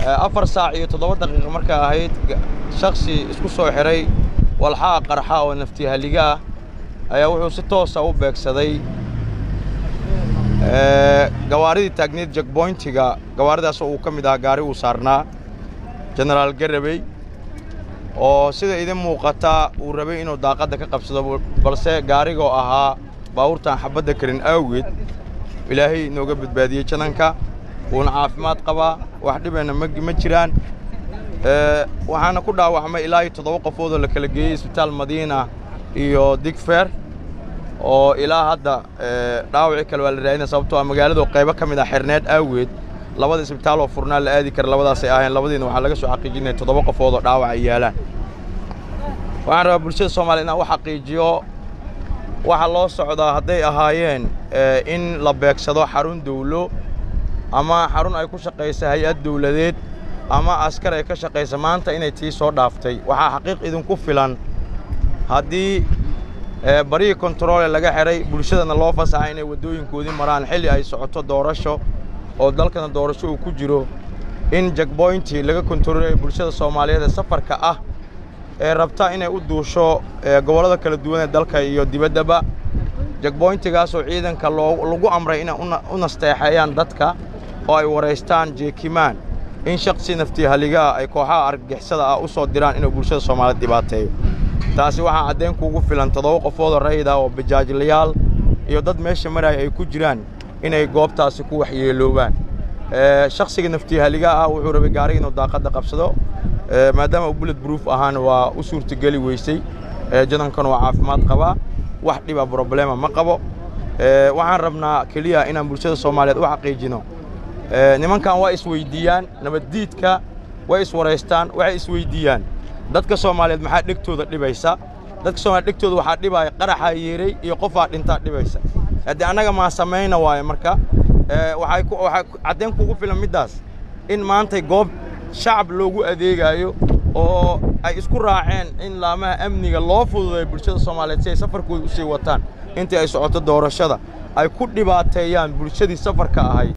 afar saac iyo toddoba daqiiqa markay ahayd shaksi isku soo xidhay walxaa qarxa oo naftihaliga ah ayaa wuxuu si toosa u beegsaday gawaaridii taagneed jekboyntiga gawaaridaasoo uu ka mid ahaa gaari uu saarnaa jenaraal garabey oo sida idin muuqata uu rabay inuu daaqadda ka qabsado balse gaarigoo ahaa baabuurtaan xabadda karin awgeed ilaahay inooga badbaadiyey jananka wuuna caafimaad qabaa wax dhibeenna ma jiraan waxaana ku dhaawacmay ilaa iyo toddoba qofoodoo la kala geeyey isbitaal madiina iyo digfer oo ilaa hadda dhaawacii kale waa la raadina sababtoo ah magaaladu qaybo ka mid ah xerneed awgeed labada isbitaaloo furnaa la aadi kara labadaasay ahayn labadiina waxaa laga soo xaqiijinaya toddoba qofoodoo dhaawac ay yaalaan waxaan rabaa bulshada soomaliya inaan u xaqiijiyo waxaa loo socdaa hadday ahaayeen in la beegsado xarun dawlo ama xarun ay ku shaqaysa hay-ad dawladeed ama askar ay ka shaqaysa maanta inay tii soo dhaaftay waxaa xaqiiq idinku filan haddii barihii kontaroole laga xidhay bulshadana loo fasaxa inay waddooyinkoodii maraan xilli ay socoto doorasho oo dalkana doorasho uu ku jiro in jekboyntii laga kontaroolaya bulshada soomaaliyeed ee safarka ah ee rabta inay u duusho gobollada kala duwan ee dalka iyo dibaddaba jekboyntigaasoo ciidanka lagu amray inay u nasteexeeyaan dadka oo ay waraystaan jeekimaan in shaksi naftihaligaa ay kooxaha argagixisada ah u soo diraan inuu bulshada soomaaliyeed dhibaateeyo taasi waxaa caddayn kuugu filan toddoba qofoodoo rayid ah oo bajaajlayaal iyo dad meesha maraya ay ku jiraan inay goobtaasi ku waxyeeloobaan shaksiga naftihaligaa ah wuxuu rabay gaariga inuu daaqadda qabsado maadaama uu bullet bruuf ahaana waa u suurtageli weysay jadankana waa caafimaad qabaa wax dhiba broblema ma qabo waxaan rabnaa keliya inaan bulshada soomaaliyeed u xaqiijino nimankan waa isweyddiiyaan nabaddiidka way iswaraystaan waxay isweyddiiyaan dadka soomaaliyeed maxaa dhegtooda dhibaysa dadka soomaliyeed dhegtooda waxaa dhibaaya qaraxaa yeeray iyo qofaa dhintaa dhibaysa haddii annaga maa samayna waaye marka waxay caddayn kugu filan middaas in maantay goob shacab loogu adeegaayo oo ay isku raaceen in laamaha amniga loo fududeeyo bulshada soomaaliyeed si ay safarkooda u sii wataan intii ay socoto doorashada ay ku dhibaateeyaan bulshadii safarka ahayd